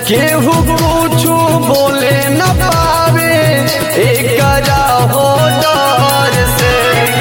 केहू कुछु बोले न पावे एकरा हो डर से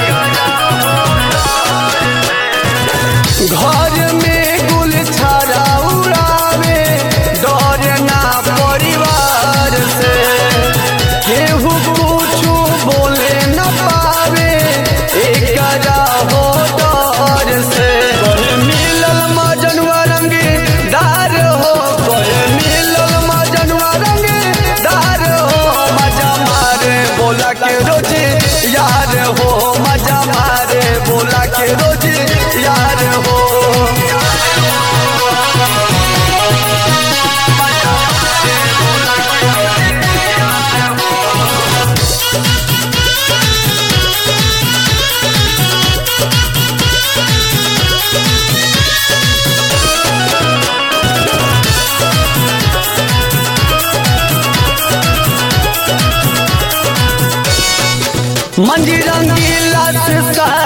घर में गुल छाड़ा उड़ावे डर ना परिवार से केहू कुछु बोले न पावे एकरा हो डर से कोई मिलल मजनुआ रंगे दार हो कोई मिलल मजनुआ रंगे दार हो मजा मारे बोला के रोजे यार हो मजा मारे बोला के रोजे यार हो मंजी रंगीला से